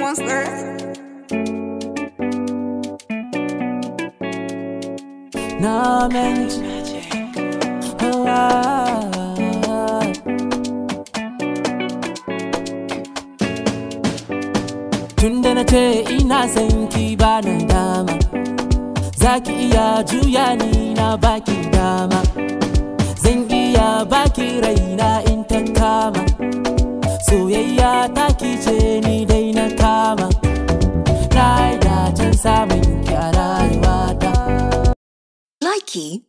monster. na menci oh, ah, ah. Tunda na ce ina son ki ba na dama Za ki iya juya ni na baki dama Zan iya baki raina in ta kama Soyayya ta ki ce ni dai na kama Na yi dacen samun ki a rayuwata Likey